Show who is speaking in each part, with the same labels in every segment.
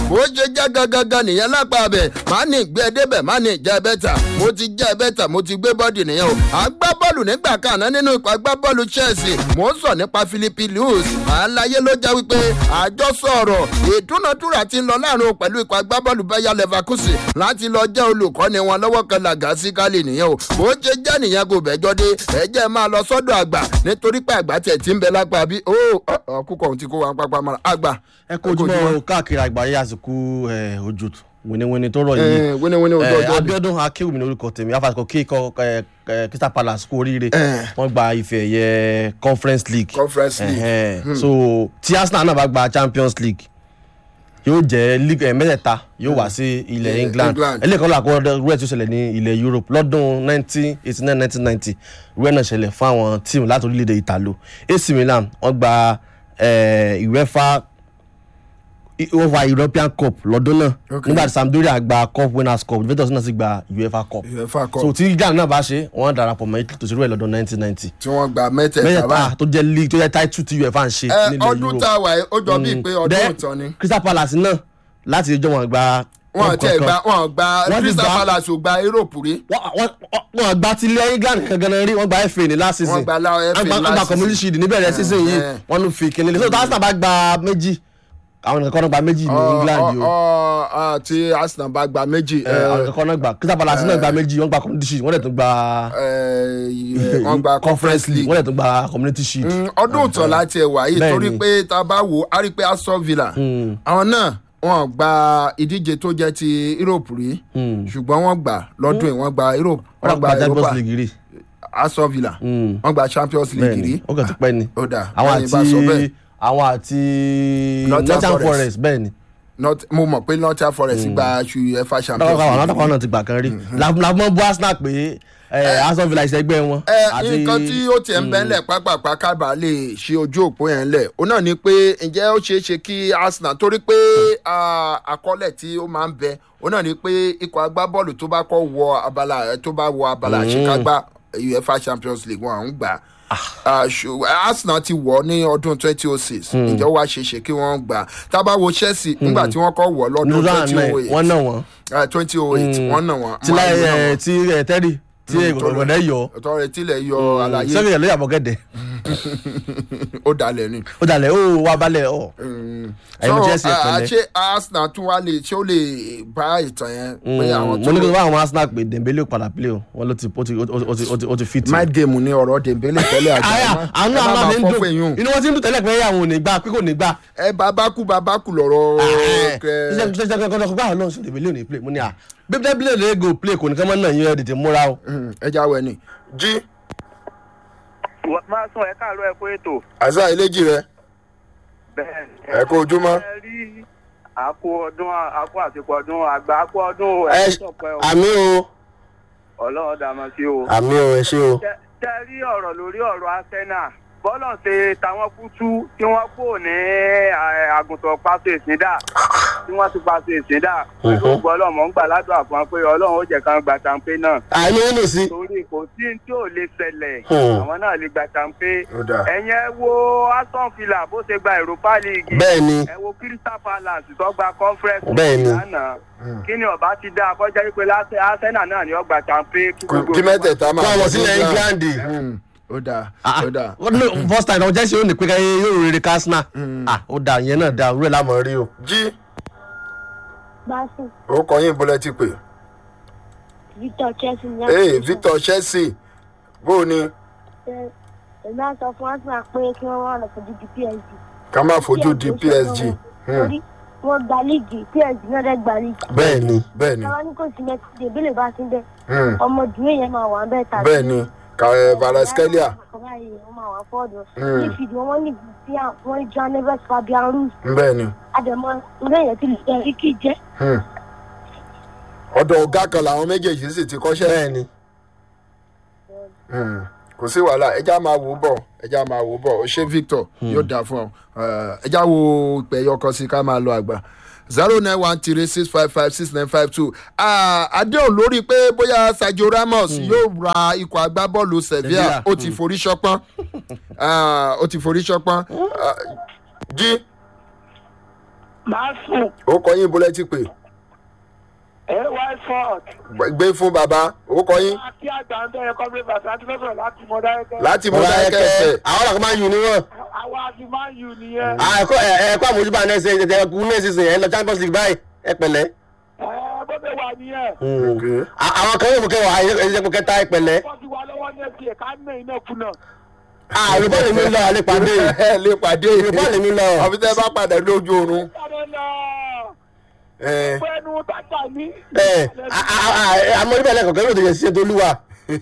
Speaker 1: bó ṣe jẹ́ gangan nìyẹn lápá abẹ má ní gbé débẹ̀ má ní jẹ́ bẹ́tà mo ti jẹ́ bẹ́tà mo ti gbé bọ́ọ̀dì nìyẹn o agbábọ́ọ̀lù nígbà kan náà nínú ikọ̀ agbábọ́ọ̀lù chelsea mo ń sọ nípa philippi lewis àlàyé ló jẹ́ wípé àjọsọ ọ̀rọ̀ ìdúnadúrà ti ń lọ láàrin o pẹ̀lú ikọ̀ agbábọ́ọ̀lù bayer leverkusen láti lọ jẹ́ olùkọ́ni wọn lọ́wọ́ kan làgà sí kálí nìyẹn o bó ṣe jẹ́ nìyẹn kò bẹ́jọ́ dé ẹ̀jẹ̀ máa lọ sọ́dọ̀ àgbà nítorí pé àgbà tẹ̀ tí ń bẹ lápá bí ó ọkùkọ̀ ohun tí kò wá pápá mọ́ra àgbà.
Speaker 2: ẹ kó ojúmọ́ káàkiri àgbáyé àsìkò ojú winiwini tó rọ yìí
Speaker 1: wíníwíní ojú ọjọ́ bí.
Speaker 2: abiodun akéwì ní orúkọ tèmi afasiko kíkọ crystal palace kú oríire wọn gba ife ẹ̀yẹ conference league
Speaker 1: Conference League.
Speaker 2: Ẹhẹn. so tí arsenal náà bá gba champions league yóò jẹ league ẹ mẹ́tẹ̀ẹ̀ta yóò wá sí ilẹ̀
Speaker 1: Eh,
Speaker 2: england
Speaker 1: England.
Speaker 2: eléyìí kan làkọ́ rẹ̀ tí ó ṣẹlẹ̀ ní ilẹ̀ europe lọ́dún nineteen eighty nine nineteen ninety rẹ̀ náà ṣẹlẹ̀ fún àwọn tíìmù láti orílẹ̀-èdè italo ac milan wọ́n gba eh, uefa uefa european cup lọ́dún náà
Speaker 1: Okay.
Speaker 2: nígbà tí sampdoria gba cup winners cup juventus náà sì gba uefa cup
Speaker 1: uefa cup
Speaker 2: so tí ghana náà bá ṣe wọ́n darapọ̀ mọ́ italy tó ṣe rú ẹ̀ lọ́dún nineteen ninety
Speaker 1: tí wọ́n gba mẹ́tẹ̀ẹ̀ta
Speaker 2: mẹ́tẹ̀ẹ̀ta
Speaker 1: báyìí.
Speaker 2: tó jẹ́ league tó jẹ́ title tí uefa ń ṣe
Speaker 1: ẹ
Speaker 2: nílẹ̀
Speaker 1: ọdún
Speaker 2: europe
Speaker 1: tá a wà yìí ó jọ bíi pé ọdún
Speaker 2: Then,
Speaker 1: ìtàn ni.
Speaker 2: crystal palace náà láti ìjọ wọn gba
Speaker 1: wọn
Speaker 2: cup
Speaker 1: tiẹ̀
Speaker 2: kankan.
Speaker 1: gba wọn gba
Speaker 2: Wọ́n ti
Speaker 1: crystal
Speaker 2: gba-
Speaker 1: palace ò gba europe rí.
Speaker 2: wọ́n- wọ́n wọ́n gba ti ilẹ̀ england kankan náà rí wọ́n gba fa ní last season
Speaker 1: Wọ́n gba la- FA
Speaker 2: Wọ́n gba- wọ́n
Speaker 1: last
Speaker 2: gba community
Speaker 1: season.
Speaker 2: shield níbẹ̀rẹ̀ season yìí
Speaker 1: eh.
Speaker 2: wọ́n ló fi kíni lé so tí arsenal bá gba méjì àwọn nìkan náà gba méjì ní england yìí o
Speaker 1: ọ ọ tí arsenal bá gba méjì
Speaker 2: Eh, àwọn nìkan náà gba crystal palace náà gba méjì wọ́n gba community shield wọ́n dẹ̀ tún gba
Speaker 1: wọ́n gba conference league.
Speaker 2: wọ́n dẹ̀ tún gba community shield.
Speaker 1: Mm, ọdún ìtàn láti ẹ̀ wá yìí
Speaker 2: Bẹ́ẹ̀ni.
Speaker 1: torí pé tá a bá wò á rí i pé aston villa àwọn náà wọn gba ìdíje tó jẹ́ ti europe rí ṣùgbọ́n wọ́n gbà lọ́dún yìí wọ́n gba europe
Speaker 2: wọ́n
Speaker 1: wọ́n
Speaker 2: gba
Speaker 1: gba
Speaker 2: champions
Speaker 1: europa
Speaker 2: league rí
Speaker 1: aston villa wọ́n gba champions league rí
Speaker 2: bẹ́ẹ̀ni ó kàn ti pẹ́ ni
Speaker 1: ó dà
Speaker 2: àwọn
Speaker 1: lẹ́yìn bá sọ bẹ́ẹ̀.
Speaker 2: àti àwọn àti
Speaker 1: Nottingham
Speaker 2: nottingham
Speaker 1: Forest.
Speaker 2: forest bẹ́ẹ̀ni
Speaker 1: Not- mo mọ̀ pé nottingham forest gba uefa champions
Speaker 2: lọ́wọ́ àwọn
Speaker 1: league.
Speaker 2: alátakọ̀ náà ti gbà kan rí làbọ̀n bú arsenal pé eh, aston villa ìṣẹ́gbẹ́ wọn.
Speaker 1: ẹ
Speaker 2: àti-
Speaker 1: nǹkan tí ó tiẹ̀ ń bẹ́ ńlẹ̀ pápápá kábà lè ṣe ojú òpó yẹn lẹ̀ ó náà ni pé ǹjẹ́ ó ṣeé ṣe kí arsenal torí pé ah, àkọọ́lẹ̀ tí ó máa ń bẹ ó náà ni pé ikọ̀ agbábọ́ọ̀lù tó bá kọ́ wọ abala tó bá wọ abala àṣekágbá uefa champions league wọn à ń gbà Ah, ṣù- arsenal ti wọ̀ ní ọdún twenty oh six ǹjẹ́ ó wá ṣeé ṣe kí wọ́n gbà tábà wo chelsea nígbà tí wọ́n kọ́ wọ̀ lọ́dún
Speaker 2: nínú
Speaker 1: twenty
Speaker 2: àná
Speaker 1: oh
Speaker 2: ẹ̀ wọ́n
Speaker 1: eight
Speaker 2: náà wọ́n.
Speaker 1: twenty oh eight wọ́n náà wọ́n
Speaker 2: tí láyé ẹ̀ tí ẹ̀ tẹ́rì tí ìgbọ̀dẹ̀ yọ
Speaker 1: ọ̀tọ̀ rẹ̀ tilẹ̀ yọ àlàyé
Speaker 2: sẹ́yìn ẹ̀ ló yàbọ̀ gẹ̀dẹ̀
Speaker 1: ó dalẹ̀ ni.
Speaker 2: ó dalẹ̀ ó wà balẹ̀ ọ̀ ẹ̀yin
Speaker 1: so
Speaker 2: chelsea ẹ̀
Speaker 1: ah,
Speaker 2: pẹ̀lẹ́.
Speaker 1: ṣé arsenal tún wá lè ṣé ó lè bá ìtàn yẹn pé àwọn
Speaker 2: mo
Speaker 1: tó
Speaker 2: ní kí n bá àwọn arsenal pé dembele ò padà play o wọn ló ti ó ti ó ti- ó ti ó ti ó ti fit.
Speaker 1: mind game ni ọ̀rọ̀ dembele tẹ́lẹ̀ àgbà
Speaker 2: àyà àwọn náà máa fi ń dùn
Speaker 1: èyàn
Speaker 2: inú wọn ti ń dùn tẹ́lẹ̀ pé àwọn ò ní gbà pé kò ní gbà.
Speaker 1: ẹ babakú babakú lọ̀rọ̀ kẹ-
Speaker 2: ṣiṣẹ́ ṣiṣẹ́ kankan kọ́ báwọn náà sọ dembele ò ní play mo ní à bí dembele lè go play kò ní kán mọ́ náà yín ẹ̀ tètè múra o.
Speaker 1: Mm, ẹ já wẹ ni jí
Speaker 3: máa sún ẹ káàárọ̀ ẹ kó ètò.
Speaker 1: àṣà ìlẹ́jì rẹ
Speaker 3: bẹ́ẹ̀
Speaker 1: ẹ kó ojúmọ́.
Speaker 3: ẹ rí àkó ọdún àkó àsìkò ọdún àgbà àkó ọdún
Speaker 2: ẹ
Speaker 3: ẹ̀ sọ̀pẹ́ o
Speaker 2: àmì o
Speaker 3: ọlọ́run dàmọ́ sí o.
Speaker 2: àmì o ẹ ṣe o.
Speaker 3: Tẹ- tẹ rí ọ̀rọ̀ lórí ọ̀rọ̀ arsenal bọ́lọ̀ ṣe tàwọn kútú tí wọ́n kò ní eh, àgùntàn pàṣẹ ìsìndà tí wọ́n ti pàṣẹ ìsìndà pẹ̀lú bọ́lọ̀ mọ̀ ń gbà ládùn àfọ̀n pé ọlọ́run ó jẹ́ kan gba tàǹpé náà
Speaker 2: àmì ó lè sí.
Speaker 3: torí kò sí ní tí ò lè ṣẹlẹ̀
Speaker 2: Hmm.
Speaker 3: àwọn náà lè gba tàǹpé
Speaker 1: Ó dáa.
Speaker 3: ẹ̀yẹn ẹ wo aston villa bó ṣe gba europa league
Speaker 2: bẹ́ẹ̀ ni
Speaker 3: ẹ wo crystal palace tó gba conference
Speaker 2: Bẹ́ẹ̀ ni.
Speaker 3: lánàá kí ni ọba ti dá akọjá wípé lásẹ- arsenal náà ni ó gba tàǹpé kí gbogbo
Speaker 1: kí mẹ́tẹ̀ẹ̀ta máa
Speaker 2: kọ́
Speaker 1: bọ̀
Speaker 2: ọmọ sílẹ̀ england.
Speaker 1: Mm, ó dáa
Speaker 2: Ah,
Speaker 1: ó dáa.
Speaker 2: ah. No, first time ọjọ́ ṣe ó ní pé ká yóò rere kásínà ó dà yẹn náà dà rúẹ̀ lámọ̀ rí o.
Speaker 1: jí
Speaker 4: Basu,
Speaker 1: orúkọ yín bọ́lẹ̀ ti pè.
Speaker 4: Victor Chelsea ní
Speaker 1: ee
Speaker 4: àpèjọ.
Speaker 1: victor chelsea bó o ní
Speaker 4: Ẹ- Èmi á sọ fún Arsenal pé kí wọ́n wá lọ fojú di PSG.
Speaker 1: ká má fojú di psg.
Speaker 4: Torí wọ́n gba líìgì, PSG náà dẹ̀ gba líìgì.
Speaker 2: bẹ́ẹ̀ ni
Speaker 1: bẹ́ẹ̀ ni
Speaker 4: Táwa ní kò sí mẹ́tì, dèbílẹ̀ bá ti ń bẹ̀.
Speaker 1: Mm,
Speaker 4: Ọmọ dùnú yẹn máa wà ń bẹ̀ tàbí.
Speaker 1: bẹ́ẹ̀ ni kàrẹ́ varaskelia
Speaker 4: Wọ́n máa wà fọ́ọ̀dù.
Speaker 1: Mm.
Speaker 4: Nífìdí wọn wọ́n ní Vivian, wọ́n ní John Neves, Fabian Ruiz.
Speaker 1: bẹ́ẹ̀ ni.
Speaker 4: Àdèmọ́ ilé yẹn ti lè jẹ́ Ricky jẹ́.
Speaker 1: Hmm. ọ̀dọ̀ ọ̀gá kan làwọn méjèèjì sì ti kọ́ṣẹ́.
Speaker 2: bẹ́ẹ̀ ni.
Speaker 1: Hmm. kò sí wàhálà ẹja máa wò ó bọ̀ ẹja máa wò ó bọ̀ ó ṣe victor yóò dáa fún ọ Eh, ẹja wo ìpè ẹyọkọ sí ká máa lọ àgbà zero nine one three six five five six nine five two àdéhùn lórí pé bóyá sergio ramos yóò ra ikọ̀ agbábọ́ọ̀lù sevilla
Speaker 2: Sevilla,
Speaker 1: ó ti forí ṣọpọ́n Ah, ó ti forí ṣọpọ́n Ah, jí
Speaker 5: màá sùn
Speaker 1: ó kọ yín bólẹ́ ti pè
Speaker 5: ay ford
Speaker 1: gbé fún bàbá ó kọ yín
Speaker 5: àti àgbà ń bẹ̀rẹ̀ kọ́mílẹ̀ bàtà àti fẹ́fẹ́ láti mọ dáẹ́kẹ́.
Speaker 1: láti mú
Speaker 2: ọ̀rọ̀
Speaker 1: dákẹ́
Speaker 2: ẹ̀kẹ́
Speaker 1: ẹ̀fẹ̀.
Speaker 2: àwọn ọ̀rọ̀ kan máa ń yun ní wọn.
Speaker 5: àwa àti máa ń yù nìyẹn.
Speaker 2: ẹ̀kọ́ ẹ̀kọ́ àmójúbà náà ṣe ẹ̀kọ́ ẹ̀kú náà ṣe ẹ̀ lọ champions league báyìí ẹ pẹ̀lẹ́.
Speaker 5: ẹ bó ṣe wà nìyẹn.
Speaker 1: Okay.
Speaker 2: À- àwọn kan yóò mú kẹwàá ẹ̀yẹ́pọ̀ kẹta ẹ pẹ̀lẹ́.
Speaker 5: wọ́n ti wà lọ́wọ́ ní ẹ̀sìn ẹ̀ka ní iná kùnà.
Speaker 2: àrùn bọ́ọ̀lù mi lọ àlẹ́ pàdé yìí.
Speaker 1: ẹ lè pàdé
Speaker 2: àrùn bọ́ọ̀lù mi lọ.
Speaker 1: àbí tẹ́ bá padà lójú oorun.
Speaker 5: sáré lọ
Speaker 1: ẹ
Speaker 5: pẹ́ẹ́nu tàtà ní.
Speaker 2: ẹ àmọ́ níbẹ̀ lẹ́kọ̀ọ́ kẹ́lẹ́ òde yẹn ṣiṣẹ́ tó lúwa.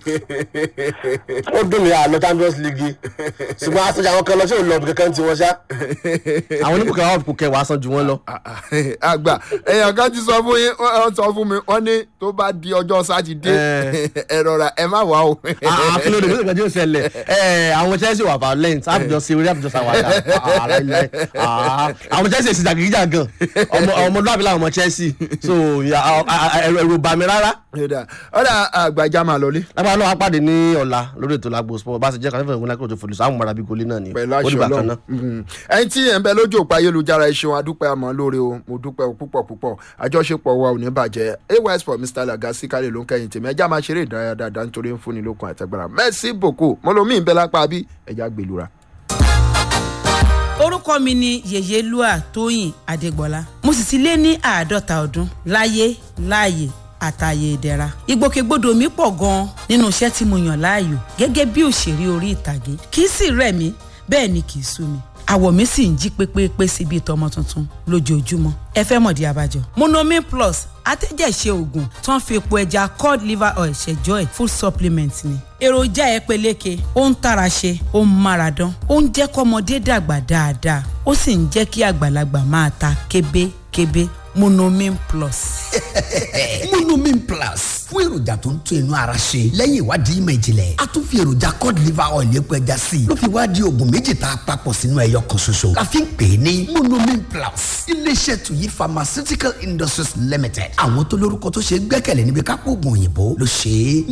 Speaker 2: ó dùn mí àlọ́ champions league ṣùgbọ́n aṣojú àwọn kan lọ sí òun lọ bí kankan tí wọ́n ṣá. àwọn oníkùkẹ́ wà kò kẹwàá san ju wọn lọ.
Speaker 1: àgbà èèyàn kan ti sọ fún yín wọ́n sọ fún mi wọ́n ní tó bá di ọjọ́ sátidé ẹ rọra ẹ má wà o.
Speaker 2: àkìlọ̀ òde gbèsè kan tí ó ṣẹlẹ̀ ẹ, àwọn chelsea wà violent àbùjọ ṣe orí àbùjọ ṣàwádà àlàyé àwọn chelsea ṣì jàgídíjà gan ọmọ ọmọlúwàbí làwọn ọmọ chelsea so ya, a- a- a- ẹ̀rù ẹ̀rù bà mí rárá.
Speaker 1: ọ̀dà ọ̀dà àgbàjá máa lọlé
Speaker 2: lábàá náà wá pàdé ní ọ̀la lórí ètò lágbo sport bá a ṣe jẹ́ kàlẹ́fẹ̀ ìwé lákòóso fòlùsọ àwọn mọ̀ra bíi goli náà ni
Speaker 1: pẹ̀lú
Speaker 2: ó
Speaker 1: aṣọ
Speaker 2: dìgbà kan
Speaker 1: ọlọ́run
Speaker 2: náà.
Speaker 1: Mhm. ẹni tí ẹ̀ ń bẹ lójú òpó ayélujára ẹ ṣeun adúpẹ́ àmọ́ lóore o mo dúpẹ́ o púpọ̀ púpọ̀ àjọṣepọ̀ wa ò ní bàjẹ́ ay sport mr lagasi kálẹ̀ ló ń kẹ́yìn tèmi ẹjá máa ṣeré ìdárayá dáadáa nítorí ń fúnni lókun àtẹgbàrà merci beaucoup mo lo mí ń bẹ lápá bí ẹjá gbèlúra.
Speaker 6: orúkọ mi ni yèyélúà tóyìn adégbọlá mo sì ti lé ní àádọ́ta ọdún láyé láàyè àtàyè ìdẹ̀ra ìgbòkègbodò mi pọ̀ gan-an nínú iṣẹ́ tí mo yàn láàyò gẹ́gẹ́ bí òṣèré orí ìtàgé kì í sì rẹ̀ mí bẹ́ẹ̀ ni kì í sú mi àwọ̀ mi sì ń jí pépépé sí bíi tọmọ tuntun lójoojúmọ́ ẹ fẹ́ mọ̀dí abájọ. monomin plus atẹ́jẹ̀ṣe oògùn tó ń fi epo ẹja cod liver oil ṣẹjọ́ ẹ̀ food supplement ni. èròjà ẹ peléke ó ń tara ṣe ó ń mára dán ó ń jẹ́ kọ́mọdé dàgbà dáadáa ó sì ń jẹ́ kí àgbàlagbà máa ta kébékébé monomin plus.
Speaker 7: monomin plus fún èròjà tó ń tún inú ara ṣe lẹ́yìn ìwádìí ìmọ̀ ìjìnlẹ̀ a tún fi èròjà cod liver oil epo ẹja sí i ló fi wá di oògùn méjì tá a papọ̀ sínú ẹyọ kan ṣoṣo la fi ń pè é ní monomin plus iléeṣẹ́ tuyi pharmaceutical industries limited àwọn tó lórúkọ tó ṣe é gbẹ́kẹ̀lé níbi kápò oògùn òyìnbó ló ṣe é